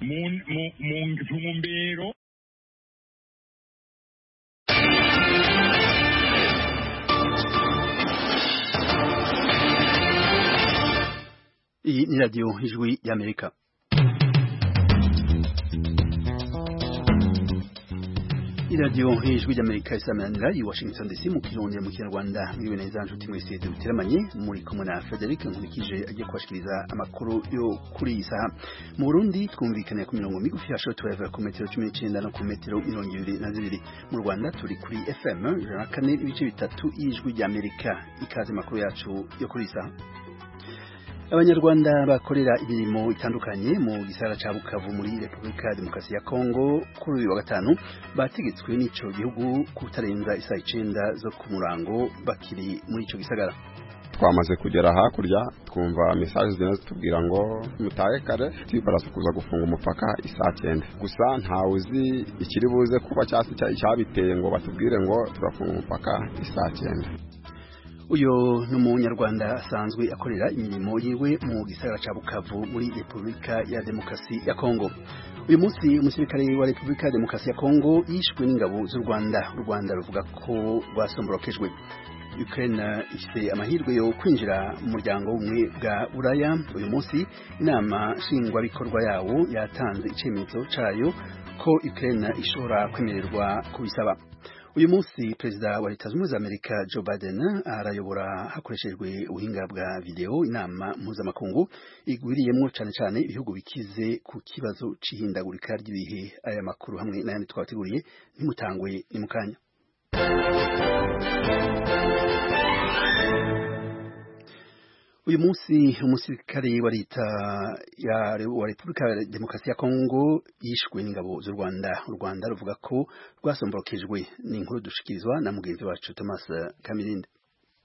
mu mu- mu ntumbero Iyi ni radiyo ijwi y'Amerika. iradiyo hejuru y'amerika isamanira i washington dc mu kirongera mu kinyarwanda mwiriwe neza nshuti mwese duteramanye muri kumwe na frederic nkurikije agiye kubashikiriza amakuru yo kuri iyi saha mu burundi twumvikaniye ku mirongo migufi ya shoti wave ku metero cumi n'icyenda no ku metero mirongo ibiri na zibiri mu rwanda turi kuri fm ijana na kane ibice bitatu y'ijwi ry'amerika ikaze amakuru yacu yo kuri iyi saha Abanyarwanda bakorera imirimo itandukanye mu gisagara ca Bukavu muri Republika ya Demokarasi ya Kongo kuri uyu wa gatanu bategetswe n'ico gihugu kutarenza isaha icenda zo ku murango bakiri muri ico gisagara. twamaze kugera hakurya twumva mesaje zigenda zitubwira ngo mutahe kare twibarasa kuza gufunga umupaka isaa cyenda gusa ntawe uzi ikiri buze kuba cyasi icyabiteye ngo batubwire ngo turafunga umupaka isaa cyenda Uyo ni umunyarwanda asanzwe akorera imirimo yiwe mu gisagara ca Bukavu muri Republika ya Demokarasi ya Kongo. Uyu munsi umusirikare wa Republika ya Demokarasi ya Kongo yishwe n'ingabo z'u Rwanda. U Rwanda ruvuga ko rwasomborokejwe. Ukraine ifite amahirwe yo kwinjira mu muryango w'ubumwe bwa Buraya. Uyu munsi inama nshingwabikorwa yawo yatanze icemezo cayo ko Ukraine ishobora kwemererwa kubisaba. uyu munsi perezida wa leta zunze ubumwe za amerika joe biden arayobora hakoreshejwe ubuhinga bwa videwo inama mpuzamakungu igwiriyemo cyane cyane ibihugu bikize ku kibazo cy'ihindagurika ry'ibihe aya makuru hamwe n'ayandi twabateguriye ntimutangwe ni mu kanya uyu munsi umusirikare wa leta ya wa repubulika ya demokarasi ya kongo yishwe n'ingabo z'u rwanda u rwanda ruvuga ko rwasomborokejwe ni inkuru dushikirizwa na mugenzi wacu thomas kamirinde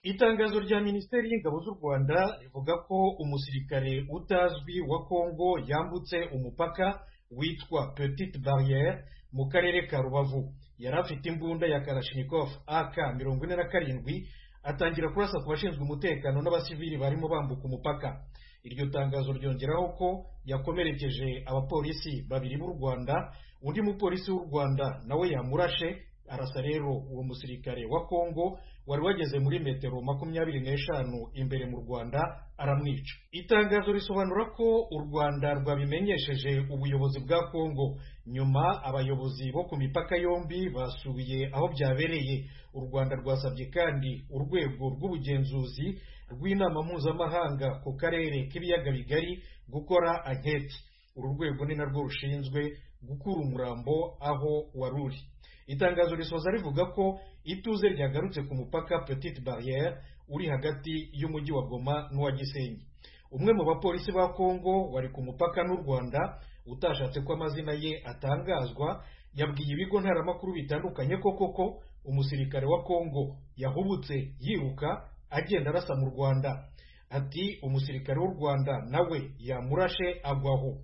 itangazo rya minisiteri y'ingabo z'u rwanda rivuga ko umusirikare utazwi wa kongo yambutse umupaka witwa petite barriere mu karere ka rubavu yari afite imbunda ya karashinikofu ak mirongo ine na karindwi atangira kurasa ku bashinzwe umutekano n'abasivili barimo bambuka umupaka iryo tangazo ryongeraho ko yakomerekeje abapolisi babiri b'u rwanda undi mupolisi w'u rwanda nawe yamurashe arasa rero uwo musirikare wa kongo wari wageze muri metero makumyabiri n'eshanu imbere mu rwanda aramwica itangazo risobanura ko u rwanda rwabimenyesheje ubuyobozi bwa kongo nyuma abayobozi bo ku mipaka yombi basubiye aho byabereye u rwanda rwasabye kandi urwego rw'ubugenzuzi rw'inama mpuzamahanga ku karere k'ibiyaga bigari gukora anketi uru rwego ni narwo rushinzwe gukura umurambo aho wari uri itangazo risoza rivuga ko ituze ryagarutse ku mupaka petite barriere uri hagati y'umujyi wa goma n'uwa gisenyi umwe mu bapolisi ba kongo wari ku mupaka n'u rwanda utashatse ko amazina ye atangazwa yabwiye ibigo ntaramakuru bitandukanye ko koko umusirikare wa kongo yahubutse yiruka agenda arasa mu rwanda ati umusirikare w'u rwanda nawe yamurashe agwaho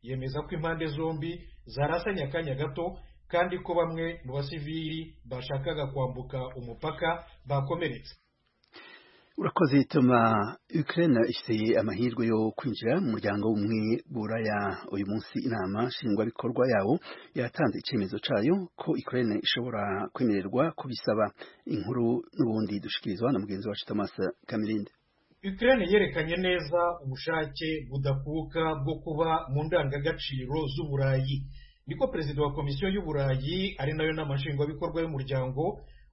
yemeza ko impande zombi zarasanye akanya gato kandi ko bamwe mu basivili bashakaga kwambuka umupaka bakomeretse urakoze toma ukraine ifite amahirwe yo kwinjira mu muryango w'ubumwe buraya uyu munsi inama nshingwabikorwa yawo yatanze icyemezo cyayo ko ukraine ishobora kwemererwa kubisaba inkuru n'ubundi dushikirizwa na mugenzi wacu thomas kamirinde Ukraine yerekanye neza ubushake budakuka bwo kuba mu ndangagaciro z'uburayi niko perezida wa komisiyo y'uburayi ari nayo nama nshingwabikorwa y'umuryango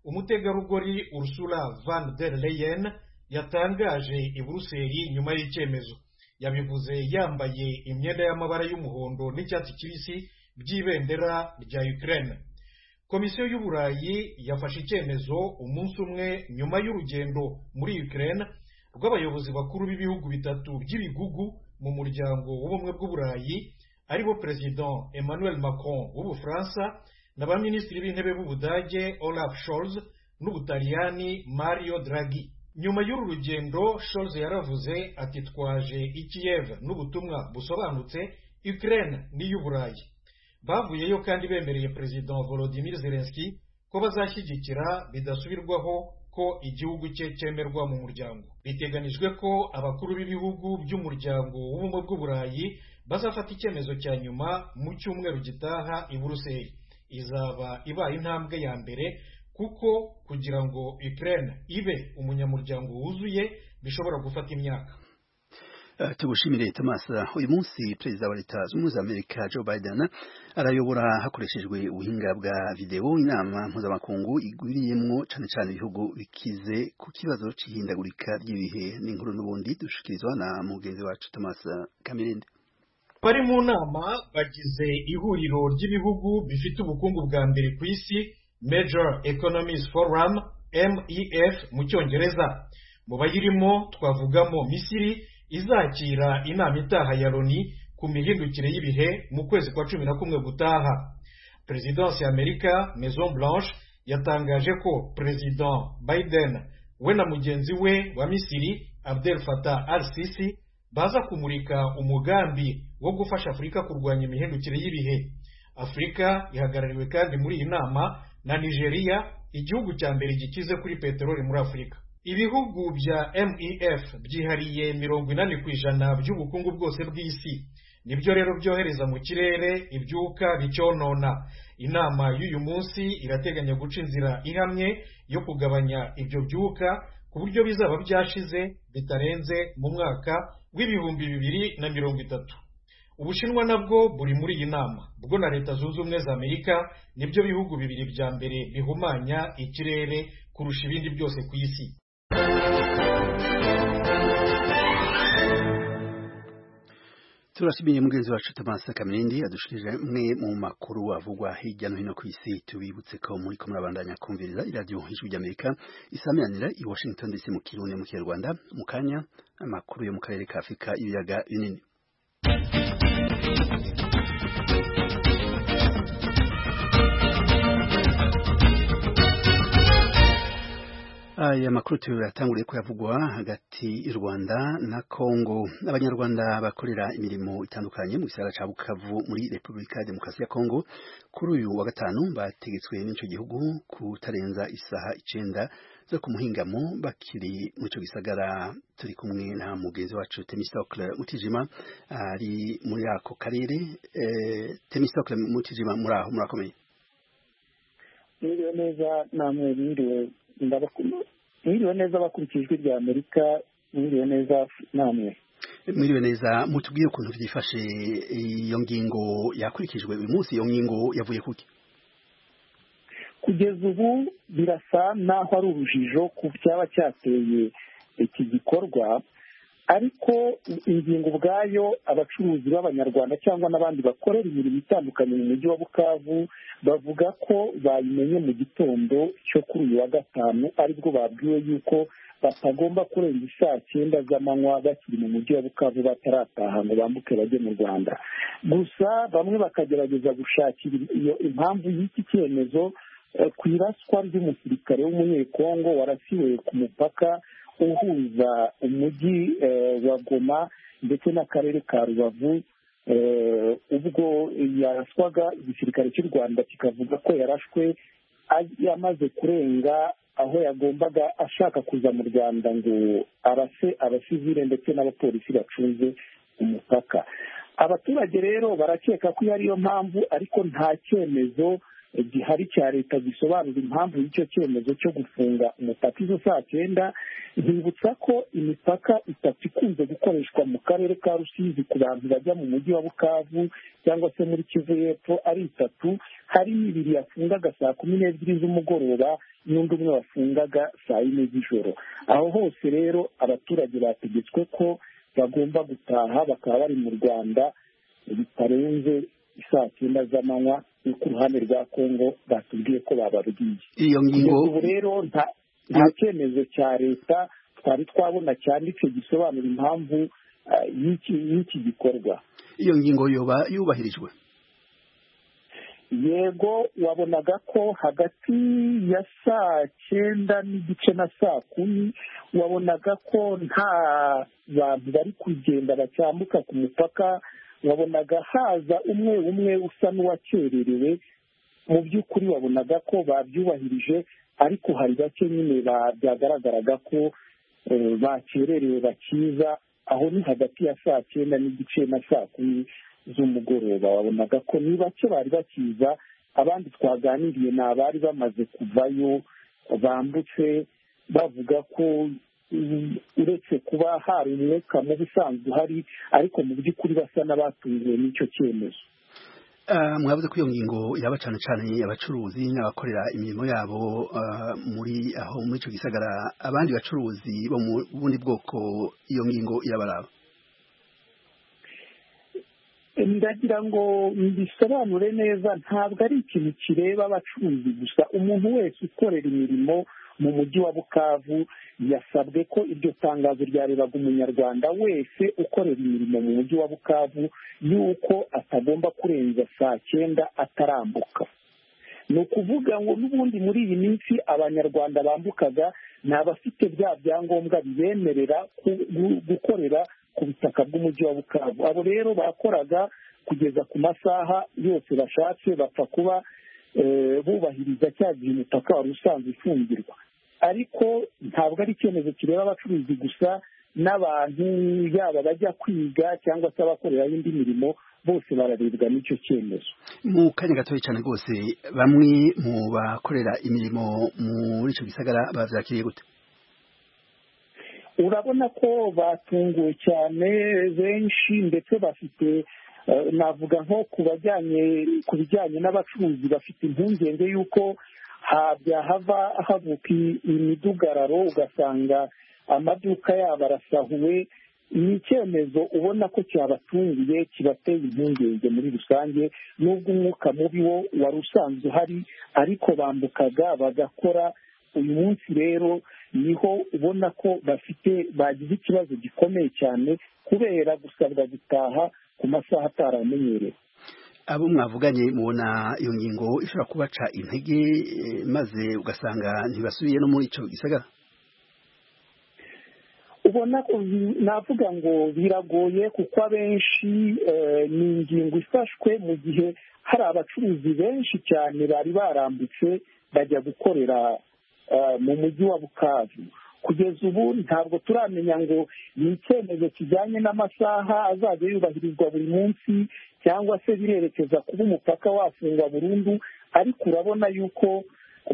umutegarugori ursula van der leyen yatangaje i buruseli nyuma y'icyemezo yabivuze yambaye imyenda y'amabara y'umuhondo n'icyatsi kibisi by'ibendera rya ukraine komisiyo y'uburayi yafashe icyemezo umunsi umwe nyuma y'urugendo muri ukraine rw'abayobozi bakuru b'ibihugu bitatu by'ibigugu mu muryango w'ubumwe bw'uburayi aribo perezida emmanuel macron w'ubufaransa na ba minisitiri b'intebe b'ubudage olaf scholz n'ubutaliyani mario draghi nyuma y'uru rugendo scholz yaravuze ati twaje i kiev n'ubutumwa busobanutse ukraine n'iy'uburayi bavuyeyo kandi bemereye perezida volodimir zelenski ko bazashyigikira bidasubirwaho ko igihugu cye cyemerwa mu muryango biteganijwe ko abakuru b'ibihugu by'umuryango w'ubumwe bw'uburayi bazafata icyemezo cya nyuma mu cyumweru gitaha i buruseli izaba ibaye intambwe ya mbere kuko kugira ngo ukraine ibe umunyamuryango wuzuye bishobora gufata imyaka Uh, tugushimire Thomas uyu munsi perezida wa leta zunze ubumwe za Amerika Joe Biden arayobora hakoreshejwe ubuhinga bwa video inama mpuzamakungu igwiriyemwo cyane cyane ibihugu bikize ku kibazo cy'ihindagurika ry'ibihe n'inkuru n'ubundi dushikirizwa na mugenzi wacu Thomas Kamirinde bari mu nama bagize ihuriro ry'ibihugu bifite ubukungu bwa mbere ku isi major economies forum mef mu cyongereza mu bayirimo twavugamo misiri izakira inama itaha ya loni ku mihindukire y'ibihe mu kwezi kwa cumi na kumwe gutaha perezidansi y'amerika maison blanche yatangaje ko perezida biden we na mugenzi we wa misiri abdel fatah al sisi baza kumurika umugambi wo gufasha afurika kurwanya imihindukire y'ibihe afurika ihagarariwe kandi muri iyi nama na nigeria igihugu cya mbere gikize kuri peteroli muri afurika ibihugu bya mef byihariye mirongo inani ku ijana by'ubukungu bwose bw'isi nibyo rero byohereza mu kirere ibyuka bicyonona inama y'uyu munsi irateganya guca inzira ihamye yo kugabanya ibyo byuka ku buryo bizaba byashize bitarenze mu mwaka w'ibihumbi bibiri na mirongo itatu ubushinwa nabwo buri muri iyi nama bwo na leta zunze ubumwe za amerika nibyo bihugu bibiri bya mbere bihumanya ikirere kurusha ibindi byose ku isi turashimiye mugenzi wacu Thomas Kamirindi adushirije mwe mu makuru avugwa hirya no hino ku isi tubibutse ko muri ko murabandanya kumviriza iradiyo ijwi ry'Amerika isamiranira i Washington DC mu Kirundi mu Kinyarwanda mu kanya amakuru yo mu karere ka Afurika ibiyaga binini aya makuru tuyatanguriye kuyavugwa hagati y'u Rwanda na Kongo abanyarwanda bakorera imirimo itandukanye mu gisagara ca Bukavu muri Republika ya Demokarasi ya Kongo kuri uyu wa gatanu bategetswe n'ico gihugu kutarenza isaha icenda zo ku muhingamo bakiri mu ico gisagara turi kumwe na mugenzi wacu Temistocle Mutijima ari muri ako karere eh, Temistocle Mutijima muraho murakomeye Mwiriwe neza namwe mwiriwe mwiriwe neza bakurikijwe rya amerika mwiriwe neza namwe mwiriwe neza mutubwire ukuntu byifashe iyo ngingo yakurikijwe uyu munsi iyo ngingo yavuye kuki kugeza ubu birasa n'aho ari urujijo ku byaba cyateye iki gikorwa ariko ingingo ubwayo abacuruzi b'abanyarwanda cyangwa n'abandi bakorera imirimo itandukanye mu mujyi wa bukavu bavuga ko bayimenye mu gitondo cyo kuri uyu wa gatanu aribwo babwiwe yuko batagomba kurenza isaa cyenda z'amanywa bakiri mu mujyi wa bukavu batarataha ngo bambuke bajye mu rwanda gusa bamwe bakagerageza gushakira iyo impamvu y'iki cyemezo ku iraswa ry'umusirikare w'umunyekongo warasiwe ku mupaka uhuza umujyi wa goma ndetse n'akarere ka rubavu ubwo yaraswaga igisirikare cy'u rwanda kikavuga ko yarashwe yamaze kurenga aho yagombaga ashaka kuza mu rwanda ngo arase abasivire ndetse n'abapolisi bacunze umupaka abaturage rero barakeka ko iyo ariyo mpamvu ariko nta cyemezo gihari cya leta gisobanura impamvu y'icyo cyemezo cyo gufunga umupaka izo saa cyenda ntibutsa ko imipaka itatu ikunze gukoreshwa mu karere ka rusizi ku bantu bajya mu mujyi wa bukavu cyangwa se muri kivu y'epfo ari itatu hari n'ibiri yafungaga saa kumi n'ebyiri z'umugoroba n'undi umwe wafungaga saa yine z'ijoro aho hose rero abaturage bategetswe ko bagomba gutaha bakaba bari mu rwanda bitarenze saa cyenda z'amanywa yo ku ruhande rwa kongo batubwiye ko bababwiye iyo ngingo ubu rero nta nta cyemezo cya leta twari twabona cyanditse gisobanura impamvu y'iki gikorwa iyo ngingo yoba yubahirijwe yego wabonaga ko hagati ya saa cyenda n'igice na saa kumi wabonaga ko nta bantu bari kugenda bacyambuka ku mupaka wabonaga haza umwe umwe usa n'uwakererewe mu by'ukuri wabonaga ko babyubahirije ariko hari bake nyine byagaragaraga ko bakererewe bakiza aho ni hagati ya saa cyenda n'igice na saa kumi z'umugoroba wabonaga ko ni bake bari bakiza abandi twaganiriye ni abari bamaze kuvayo bambutse bavuga ko mm, uretse kuba hari umwuka mubi usanzwe uhari ariko mu by'ukuri basa n'abatunguwe n'icyo cyemezo Ah, mwavuze ko iyo ngingo yaba cyane cyane abacuruzi n'abakorera imirimo yabo ah, muri aho muri icyo gisagara abandi bacuruzi bo mu bundi bwoko iyo ngingo irabaraba ndagira ngo mbisobanure neza ntabwo ari ikintu kireba abacuruzi gusa umuntu wese ukorera imirimo mu mujyi wa bukavu yasabwe ko iryo tangazo ryarebaga umunyarwanda wese ukorera imirimo mu mujyi wa bukavu y'uko atagomba kurenza saa cyenda atarambuka ni ukuvuga ngo n'ubundi muri iyi minsi abanyarwanda bambukaga ni abafite bya byangombwa bibemerera ku- gu- gukorera ku butaka bw'umujyi wa bukavu abo rero bakoraga kugeza ku masaha yose bashatse bapfa kuba eh, bubahiriza cya gihe umutaka wari usanzwe ufungirwa ariko ntabwo ari icyemezo kireba abacuruzi gusa n'abantu yaba bajya kwiga cyangwa se abakoreraho indi mirimo bose bararebwa n'icyo cyemezo mu kanya gatoya cyane rwose bamwe mu bakorera imirimo muri icyo gisagara babyakiriye gute urabona ko batunguwe cyane benshi ndetse bafite eh, navuga nko ku bajyanye ku bijyanye n'abacuruzi bafite impungenge y'uko habya hava havuka i- imidugararo ugasanga amaduka yabo arasahuwe ni icyemezo ubona ko cyabatunguye kibateye impungenge muri rusange n'ubwo umwuka mubi wo wari usanzwe uhari ariko bambukaga bagakora uyu munsi rero niho ubona ko bafite bagize ikibazo gikomeye cyane kubera gusabwa gutaha ku masaha ataramenyerewe abo mwavuganye mubona iyo ngingo ishobora kubaca intege eh, maze ugasanga ntibasubiye no muri icyo gisagara ubona ko bi- navuga ngo biragoye kuko abenshi eh, ni ingingo ifashwe mu gihe hari abacuruzi benshi cyane bari barambutse bajya gukorera eh, mu mujyi wa bukavu kugeza ubu ntabwo turamenya ngo ni icyemezo kijyanye n'amasaha azajya yubahirizwa buri munsi cyangwa se birerekeza kuba umupaka wafungwa burundu ariko urabona yuko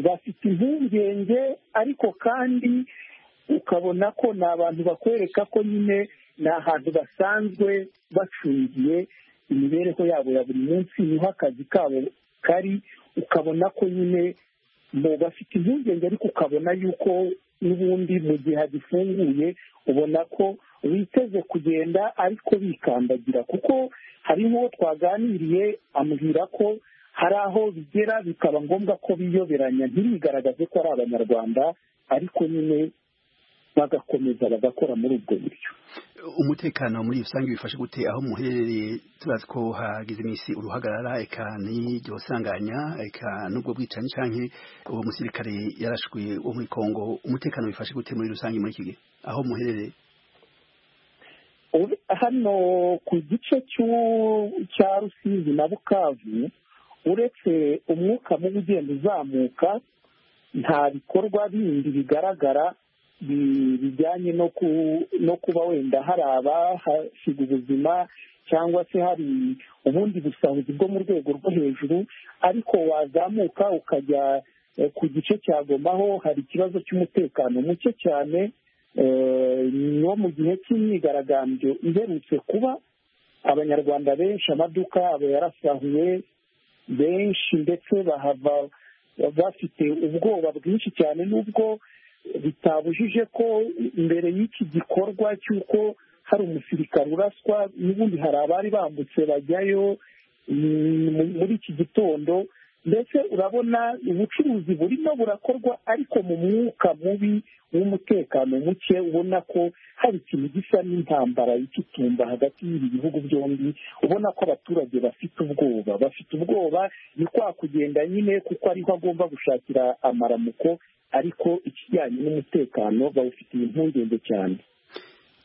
bafite impungenge ariko kandi ukabona ko ni abantu bakwereka ko nyine ni ahantu basanzwe bacungiye imibereho yabo ya buri munsi niho akazi kabo kari ukabona ko nyine mu bafite impungenge ariko ukabona yuko n'ubundi mu gihe hagifunguye ubona ko biteze kugenda ariko bikandagira kuko hari nk'uwo twaganiriye ambwira ko hari aho bigera bikaba ngombwa ko biyoberanya ntibigaragaze ko ari abanyarwanda ariko nyine bagakomeza bagakora muri ubwo buryo umutekano muri rusange bifashe gute aho muherereye turazi ko hagize iminsi uruhagarara eka n'iryo sanganya eka n'ubwo bwicanyi cyangwa uwo musirikare yarashwe wo muri kongo umutekano bifashe gute muri rusange muri iki gihe aho muherereye Uri- hano ku gice cy'u- cya rusizi na bukavu uretse umwuka mubi ugenda uzamuka nta bikorwa bindi bigaragara bi- bijyanye no ku- no kuba wenda hari abahasiga ubuzima cyangwa se hari ubundi busahuzi bwo mu rwego rwo hejuru ariko wazamuka ukajya eh, ku gice cya Goma ho hari ikibazo cy'umutekano muke cyane eh, no mu gihe cy'imyigaragambyo iherutse kuba abanyarwanda benshi amaduka yabo yarasahuye benshi ndetse bahava bafite ubwoba bwinshi cyane n'ubwo bitabujije ko mbere y'iki gikorwa cy'uko hari umusirikare uraswa n'ubundi hari abari bambutse bajyayo mm, muri iki gitondo mbese urabona ubucuruzi burimo burakorwa ariko mu mwuka mubi w'umutekano muke ubona ko hari ikintu gisa n'intambara y'ikitumba hagati y'ibi bihugu byombi ubona ko abaturage bafite ubwoba bafite ubwoba ni kwa kugenda nyine kuko ariho agomba gushakira amaramuko ariko ikijyanye n'umutekano bawufitiye impungenge cyane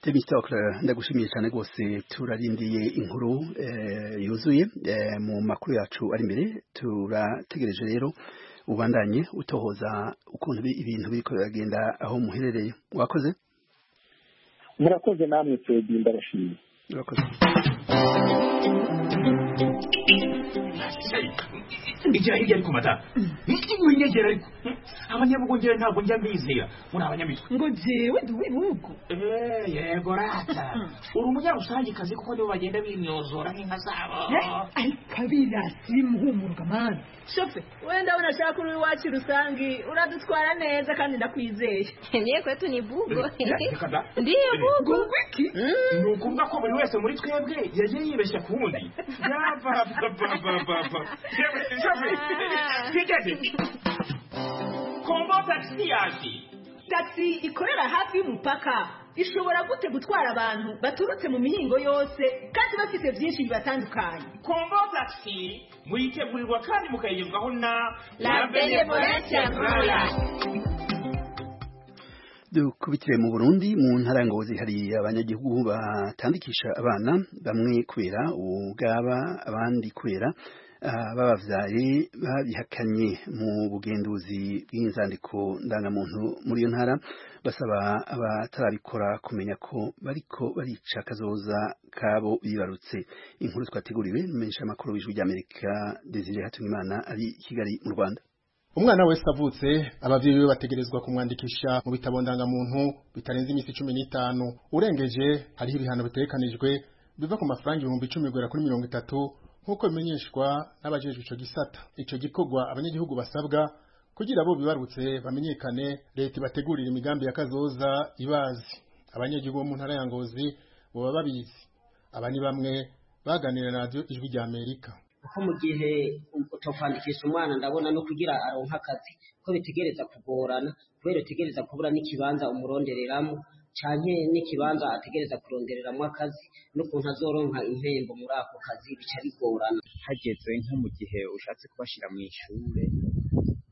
Temista Okra, ndagushimiye cyane rwose turarindiye inkuru eh, yuzuye eh, mu makuru yacu ari imbere turategereje rero ubandanye utohoza ukuntu bi- ibintu biriko biragenda aho muherereye wakoze murakoze namwe twebwe ndabashimiye Murakoze. igira hirya ariko mata ni iki winyegera ariko abanyabugongera ntabwo njya mbizera muri abanyamitwe ngo jewe ndi uw'ibihugu Eh, yego rata uri umunyamusangikazi kuko nibo bagenda bimyozora nk'inka zabo Eh, ariko abirasi bimuhumurwa mani shofe wenda unashaka uri iwacu rusange uradutwara neza kandi ndakwizeye ndiye kwetu ni bugo Eh, reka da. ndiye bugo ngo iki ni ukuvuga ko buri wese muri twebwe yagiye yibeshya ku wundi yabababababa yewe shafi twigeze kombo tagisi yaje taxi ikorera hafi y'umupaka ishobora gute gutwara abantu baturutse mu mihingo yose kandi bafite byinshi bibatandukanye kombo tagisi muyitegurirwa kandi mukayigezwaho na La Benevolence Aurora. dukubitire mu burundi mu ntara ya ngozi hari abanyagihugu batandikisha abana bamwe kubera ubwaba abandi kubera ah, babavyaye babihakanye mu bugenduzi bw'inzandiko ndangamuntu muri iyo ntara basaba abatarabikora kumenya ko bariko barica akazoza kabo bibarutse inkuru twateguriwe menshi amakuru w'ijwi ry'amerika desire hatungimana ari i kigali mu rwanda Umwana wese avutse abavyeyi be bategerezwa kumwandikisha mu bitabo ndangamuntu bitarenze iminsi cumi n'itanu urengeje hariho ibihano bitegekanijwe biva ku mafaranga ibihumbi icumi guhera kuri mirongo itatu nk'uko bimenyeshwa n'abajejwe ico gisata ico gikorwa abanyagihugu basabwa kugira bo bibarutse bamenyekane leta ibategurira imigambi ya kazoza ibazi abanyagihugu bo mu ntara ya ngozi boba babizi aba ni bamwe baganira na radiyo ijwi rya amerika kuko mu gihe utakwandikisha umwana ndabona no kugira aronka akazi ko bitegereza kugorana kubera utegereza kubura n'ikibanza umurondereramo canke n'ikibanza ategereza kurondereramo akazi n'ukuntu azoronka impembo muri ako kazi bica bigorana hageze nko mu gihe ushatse kubashyira mu ishure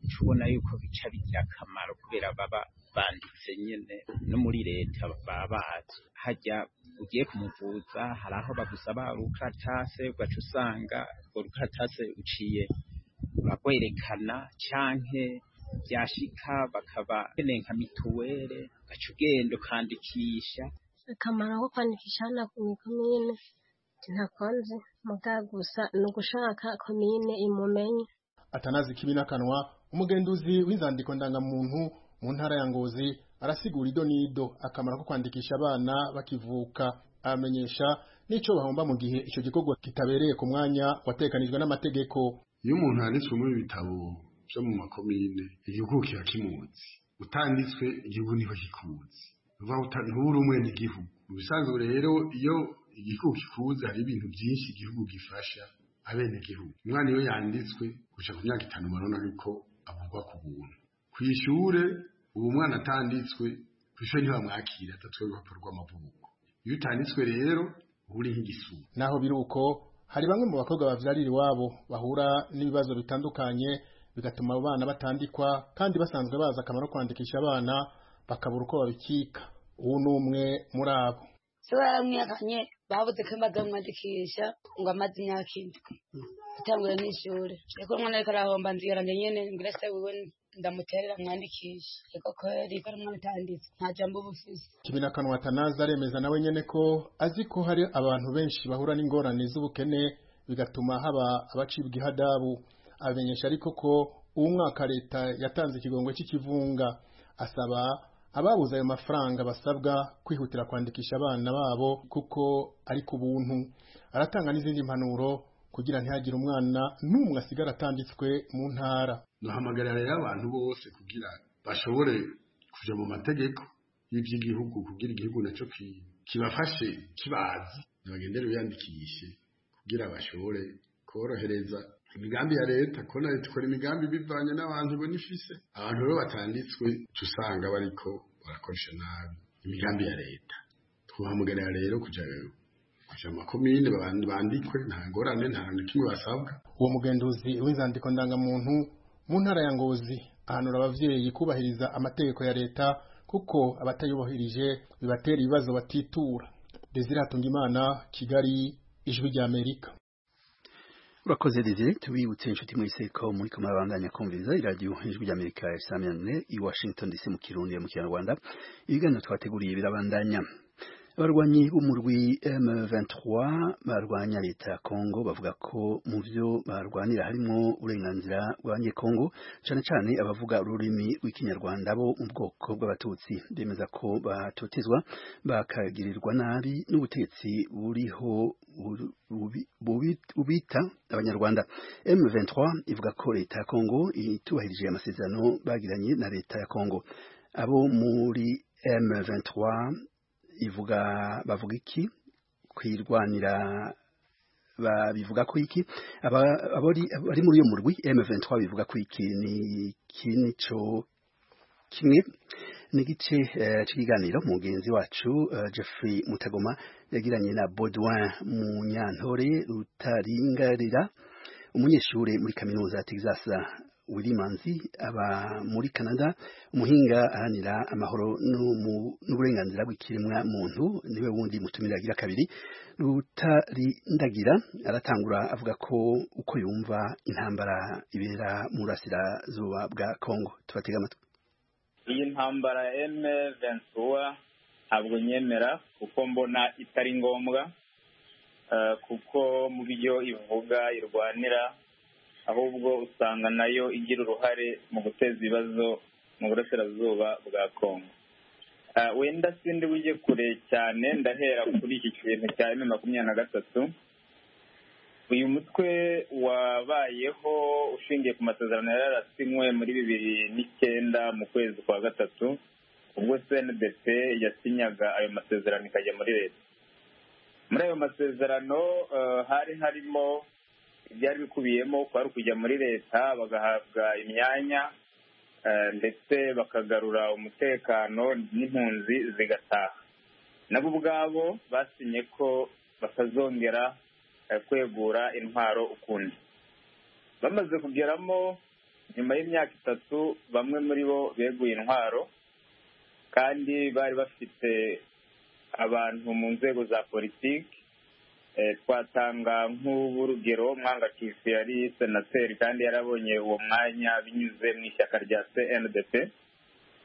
uca ubona yuko bica bigira akamaro kubera baba banditse nyine no muri leta baba bazi hajya ugiye kumuvuza hari aho bagusaba urukaratase ugaca usanga urwo rukaratase uciye urarwerekana canke byashika bakaba keneye nka mituwere ugaca ugenda ukandikisha akamaro ko kwandikisha hano ni komine ntakunze muga gusa ni ugushaka komine imumenye atanazi kibinakanwa umugenduzi w'inzandiko ndangamuntu mu ntara ya ngozi arasigura ido n'ido akamaro ko kwandikisha abana bakivuka abamenyesha n'ico bahomba mu gihe ico gikorwa kitabereye ku mwanya watekanijwe n'amategeko iyo umuntu yanditswe muri ibitabo byo mu makomine igihugu kiba kimuzi utanditswe igihugu niko kikuzi uva ntubura umwe n'igihugu mu bisanzwe rero iyo igihugu kikuzi hari ibintu byinshi igihugu gifasha abenegihugu umwana iyo yanditswe guca ku myaka itanu barabona yuko avugwa ku buntu ku ishure ubu umwana atanditswe ku ishuri ntibamwakira atatwe urupapuro rw'amavuko iyo utanditswe rero uba uri nk'igisura naho biri uko hari bamwe mu bakobwa bavyarira iwabo bahura n'ibibazo bitandukanye bigatuma abo bana batandikwa kandi basanzwe bazi akamaro ko kwandikisha abana bakabura uko babikika uwo ni umwe muri abo se baramwihakanye babuze ko bazamwandikisha ngo amaze imyaka indwi gutangura n'ishuri ariko umwana ariko arahomba nzigaranye nyene ngira se wiwe ndamuterera mwandikisha ariko kweri ko ari umwana utanditse nta jambo uba ufise Kibinakanwa Atanaze aremeza nawe nyene ko azi ko hari abantu benshi bahura n'ingorane z'ubukene bigatuma haba abacibwa ihadabu abamenyesha ariko ko uwo mwaka leta yatanze ikigongo cy'ikivunga asaba ababuze ayo mafaranga basabwa kwihutira kwandikisha abana babo kuko ari ku buntu aratanga n'izindi mpanuro kugira ntihagire umwana n'umwe asigara atanditswe mu ntara duhamagarira rero abantu bose kugira bashobore kuja mu mategeko y'ivy'igihugu kugira igihugu naco ki- kibafashe kibazi ntibagendere biyandikishe kugira bashobore korohereza imigambi ya leta ko na leta ikora imigambi bivanye n'abantu ibona ifise abantu rero batanditswe tusanga bariko barakoresha nabi imigambi ya leta twahamagarira rero kuja kuja mu makomine baban- bandikwe nta ngorane nta na kimwe basabwa uwo mugenduzi w'inzandiko ndangamuntu mu ntara ya ngozi ahanura abavyeyi kubahiriza amategeko ya leta kuko abatayubahirije bibatera ibibazo batitura desire hatungimana kigali ijwi rya amerika urakoze desire tubibutse inshuti mwese ko muri ko murabandanya kumviriza iradiyo ijwi ry'amerika ya saa munani i washington dc mu kirundi no mu kinyarwanda ibiganiro twateguriye birabandanya abarwanyi b'umurwi M23 barwanya leta ya Kongo bavuga ko mu byo barwanira harimo uburenganzira bw'abanyekongo cyane cyane abavuga ururimi rw'ikinyarwanda bo mu bwoko bw'abatutsi bemeza ko batotezwa bakagirirwa nabi n'ubutegetsi buriho bubi- bubi- bubita abanyarwanda M23 ivuga ko leta ya Kongo itubahirije amasezerano bagiranye na leta ya Kongo abo muri M23 ivuga bavuga iki kwirwanira babivuga ko iki aba abari bari muri iyo murwi M23 bivuga ko iki ni ikindi cyo kimwe n'igice eh, cy'ikiganiro mugenzi wacu eh, Jeffrey Mutagoma yagiranye na Baudouin Munyantore Rutaringarira umunyeshuri muri kaminuza ya Texas Wilimanzi aba muri Canada umuhinga aranira amahoro n'umu- n'uburenganzira bw'ikiremwa muntu niwe wundi mutumira agira kabiri rutarindagira aratangura avuga ko uko yumva intambara ibera mu burasirazuba bwa Kongo tubatega amatwi iyi ntambara ya eme ventura ntabwo nyemera kuko mbona itari ngombwa eh, kuko mu byo ivuga irwanira ahubwo usanga nayo igira uruhare mu guteza ibibazo mu burasirazuba bwa kongo Eh, wenda sindi ujye kure cyane ndahera kuri iki kintu cya eme makumyabiri na gatatu uyu mutwe wabayeho ushingiye ku masezerano yari yarasinywe muri bibiri n'icyenda mu kwezi kwa gatatu ubwo cndp yasinyaga ayo masezerano ikajya muri leta muri ayo masezerano eh, hari harimo ibyari bikubiyemo kwari ukujya muri leta bagahabwa imyanya eh, ndetse bakagarura umutekano n'impunzi zigataha nabo ubwabo basinye ko batazongera eh, kwegura intwaro ukundi bamaze kugeramo nyuma y'imyaka itatu bamwe muri bo beguye intwaro kandi bari bafite abantu mu nzego za politiki Eh, twatanga nk'urugero mwanga kisi yari senateri kandi yarabonye uwo mwanya binyuze mu ishyaka rya cndp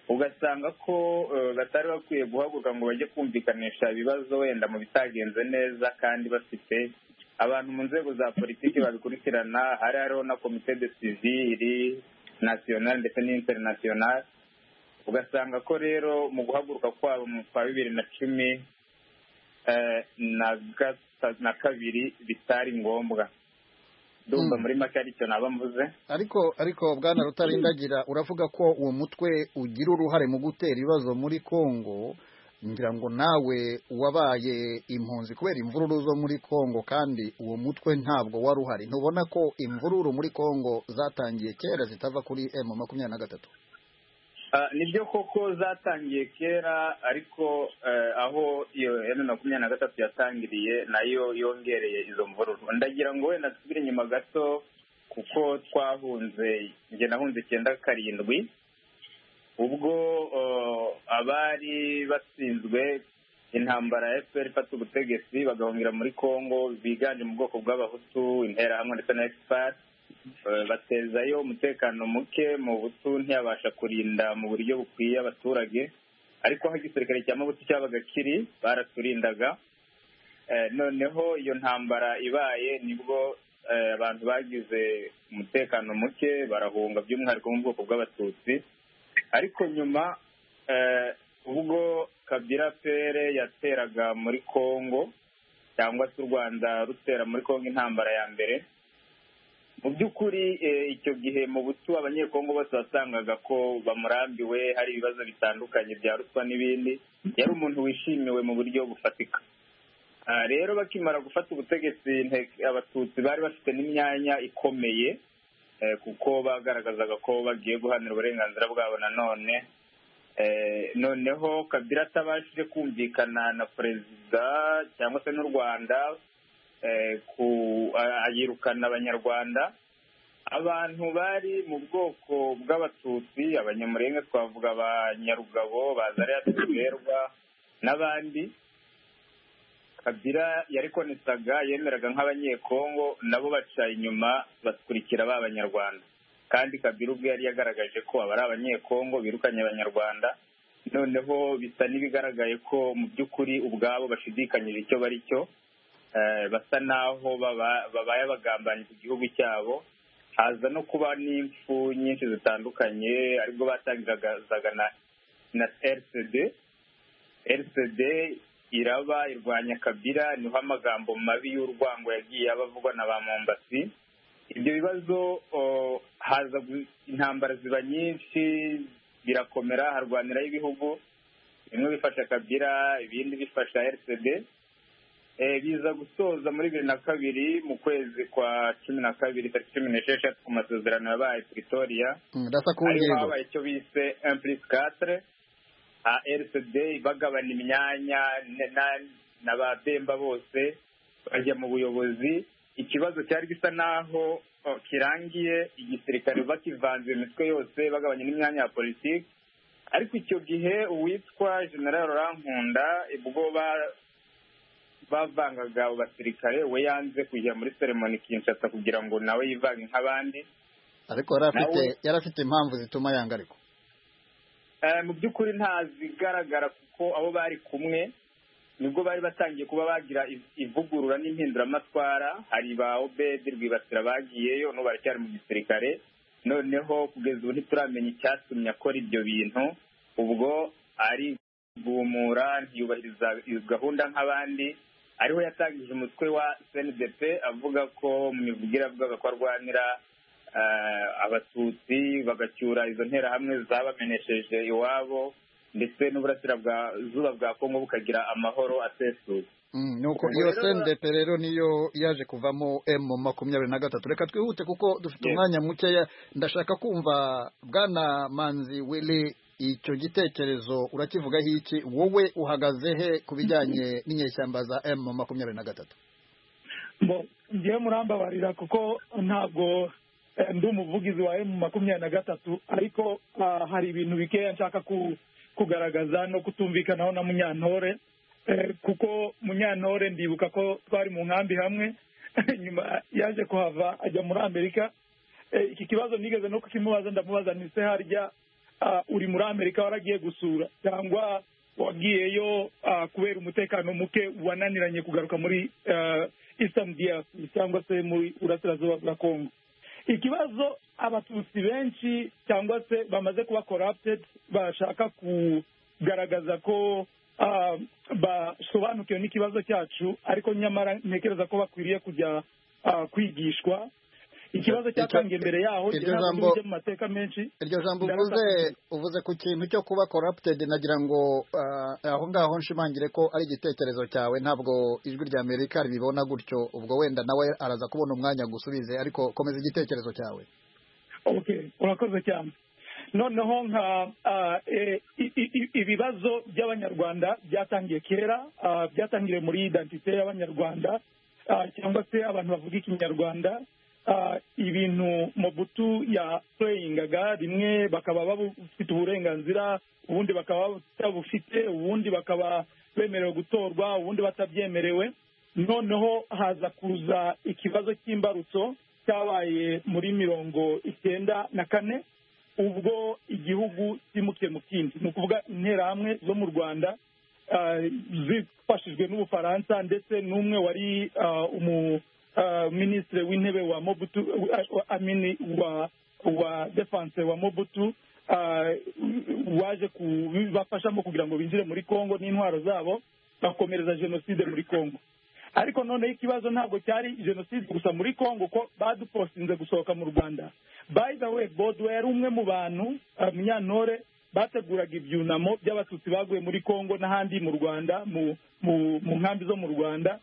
ugasanga ko eh, batari bakwiye guhaguruka ngo bajye kumvikanisha ibibazo wenda mu bitagenze neza kandi bafite abantu mu nzego za politiki babikurikirana hari hariho na komite de sivili nasiyonali ndetse n'interinasiyonali ugasanga ko rero mu guhaguruka kwabo mu kwa bibiri na cumi eh, na gata- na kabiri bitari ngombwa ndumva muri make aricyo naba mvuze ariko ariko bwana rutarindagira uravuga ko uwo mutwe ugira uruhare mu gutera ibibazo muri kongo ngira ngo nawe wabaye impunzi kubera imvururu zo muri kongo kandi uwo mutwe ntabwo wari uhari ntubona ko imvururu muri kongo zatangiye kera zitava kuri m makumyabiri na gatatu Ah, nibyo koko zatangiye kera ariko eh, aho iyo emu makumyabiri na gatatu yatangiriye nayo yongereye izo mvururu ndagira ngo wenda dusubire inyuma gato kuko twahunze njye nahunze icyenda karindwi ubwo eh, abari batsinzwe intambara ya fpr ifata ubutegetsi bagahungira muri congo biganje mu bwoko bw'abahutu interahamwe ndetse na expert Eh, batezayo umutekano muke mu butu ntiyabasha kurinda mu buryo bukwiye abaturage ariko aho igisirikare cya mabuto cyabaga kiri baraturindaga Eh, noneho iyo ntambara ibaye nibwo eh, abantu bagize umutekano muke barahunga by'umwihariko mu bwoko bw'abatutsi ariko nyuma eh, ubwo kabira pere yateraga muri congo cyangwa se u rwanda rutera muri congo intambara ya mbere mu by'ukuri eh, icyo gihe mu butu abanyekongo bose wasangaga ko bamurambiwe hari ibibazo bitandukanye bya ruswa n'ibindi yari umuntu wishimiwe mu buryo bufatika Ah, rero bakimara gufata ubutegetsi nte- abatutsi bari bafite n'imyanya ikomeye eh, kuko bagaragazaga ko bagiye guhanira uburenganzira bwabo nanone Eh, noneho kabira atabashije kumvikana na perezida cyangwa se n'u rwanda eh, ku- a- ayirukana abanyarwanda abantu bari mu bwoko bw'abatutsi abanyamurenga twavuga abanyarugabo bazariya tuberwa n'abandi kabira yarikonesaga yemeraga nk'abanyekongo nabo baca inyuma bakurikira ba banyarwanda kandi kabira ubwe yari yagaragaje ko aba ari abanyekongo birukanye abanyarwanda noneho bisa n'ibigaragaye ko mu by'ukuri ubwabo bashidikanyije icyo bari cyo eh, basa n'aho baba- babaye abagambanyi ku gihugu cyabo haza no kuba n'impfu nyinshi zitandukanye aribwo batangiraga na na rcd rcd iraba irwanya kabira niho amagambo mabi y'urwango yagiye aba avugwa na ba mombasi ibyo bibazo o, haza gu- intambara ziba nyinshi birakomera harwaniraho ibihugu bimwe bifasha kabira ibindi bifasha rcd Eh, biza gusoza muri bibiri na kabiri mu kwezi kwa cumi na kabiri tariki cumi n'esheshatu ku masezerano yabaye pretoria Mm, Dasa ku ariho ngingo. habaye icyo bise implis quatre rcd bagabana imyanya ne- na- na ba bemba bose bajya mu buyobozi ikibazo cyari gisa n'aho oh, kirangiye igisirikare bakivanze imitwe yose bagabanya n'imyanya ya politiki ariko icyo gihe uwitwa general rankunda ubwo ba- bavangaga abo basirikare we yanze kujya muri seremoni kinshasa kugira ngo nawe yivange nk'abandi ariko yari afite Nawe- yari afite impamvu zituma yanga ariko Eh, mu by'ukuri ntazigaragara kuko abo bari kumwe nibwo bari batangiye kuba bagira iv- ivugurura n'impinduramatwara hari ba obedi rwibasira bagiyeyo no baracyari mu gisirikare noneho kugeza ubu ntituramenya icyatumye akora ibyo bintu ubwo ari guhumura ntiyubahiriza iyo gahunda nk'abandi ariho yatangije umutwe wa snbp avuga ko mu mivugire avugaga ko arwanira eh, abatutsi bagacyura izo nterahamwe zabamenesheje iwabo ndetse n'uburasirazuba bwa kongo bukagira amahoro asesuye Mm, nuko Ubwo iyo rero- sendep rero niyo yaje kuvamo emu makumyabiri na gatatu reka twihute kuko dufite Yes. umwanya mukeya ndashaka kumva bwana manzi wili icyo gitekerezo urakivugaho iki wowe uhagaze he ku bijyanye n'inyeshyamba za emu makumyabiri na gatatu mbo ngiye murambabarira kuko ntabwo eh, ndi umuvugizi wa emu makumyabiri na gatatu ariko ah, hari ibintu bikeya nshaka ku- kugaragaza no kutumvikanaho na munyantore Eh, kuko munyantore ndibuka ko twari mu nkambi hamwe nyuma yaje kuhava ajya muri amerika Eh, iki kibazo nigeze no kukimubaza ndamubaza nise harya ah, uri muri amerika waragiye gusura cyangwa wagiyeyo ah, kubera umutekano muke wananiranye kugaruka muri ah, eastern DRC cyangwa se muri burasirazuba bwa congo ikibazo abatutsi benshi cyangwa se bamaze kuba corrupted bashaka kugaragaza ko ah, basobanukiwe n'ikibazo cyacu ariko nyamara ntekereza ko bakwiriye kujya ah, kwigishwa ikibazo Icyo- cyatangiye mbere yaho iryo jye ntabwo jambo- ndujya mu mateka menshi iryo jambo Ndabona- uvuze uvuze ku kintu cyo kuba corrupted nagira ngo ah, aho ngaho nshimangire ko ari igitekerezo cyawe ntabwo ijwi rya amerika ribibona gutyo ubwo wenda nawe araza kubona umwanya gusubize ariko komeza igitekerezo cyawe okay urakoze cyane noneho nka ah, eh, i- i- i- ibibazo by'abanyarwanda byatangiye kera ah, byatangiriye muri identite y'abanyarwanda ah, cyangwa se abantu bavuga ikinyarwanda ah, ibintu mobutu yapulayingaga rimwe bakaba bafite uburenganzira ubundi bakaba batabufite ubundi bakaba bemerewe gutorwa ubundi batabyemerewe noneho haza kuza ikibazo cy'imbarutso cyabaye muri mirongo icyenda na kane ubwo igihugu cyimukiye mu kindi ni ukuvuga interahamwe zo mu rwanda ah, zifashijwe n'ubufaransa ndetse n'umwe wari ah, umu ah, minisitiri w'intebe wa mobutu wa- wa- amini wa wa defense wa mobutu ah, waje kubibafashamo kugira ngo binjire muri congo n'intwaro zabo bakomereza jenoside muri congo ariko noneho ikibazo ntabwo cyari jenoside gusa muri congo ko badupostinze gusohoka mu rwanda by the way bodo yari umwe mu bantu ah, munyantore bateguraga ibyunamo by'abatutsi baguye muri congo n'ahandi mu rwanda mu mu mu nkambi zo mu rwanda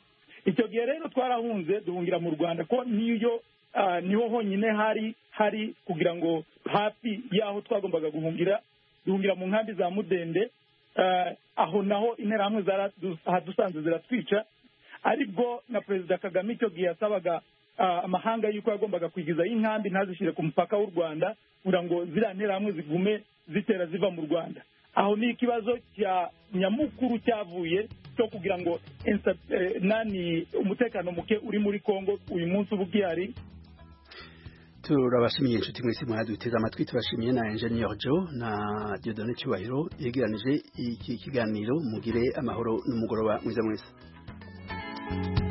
icyo gihe rero twarahunze duhungira mu rwanda ko niyo ah, niho honyine hari hari kugira ngo hafi y'aho twagombaga guhungira duhungira mu nkambi za mudende Ah, aho naho interahamwe zaradu- hadusanze ziratwica aribwo na perezida kagame icyo gihe yasabaga ah, amahanga y'uko yagombaga kwigizayo inkambi ntazishyire ku mupaka w'u rwanda kugira ngo ziriya nterahamwe zigume zitera ziva mu rwanda aho ni ikibazo cya nyamukuru cyavuye cyo kugira ngo insa- eh, nani umutekano muke uri muri congo uyu munsi uba ugihari turabashimiye inshuti mwese mwaduteze amatwi turashimiye na engineer Joe na Dieudonné Cyubahiro yegeranije iki kiganiro mugire amahoro n'umugoroba mwiza mwese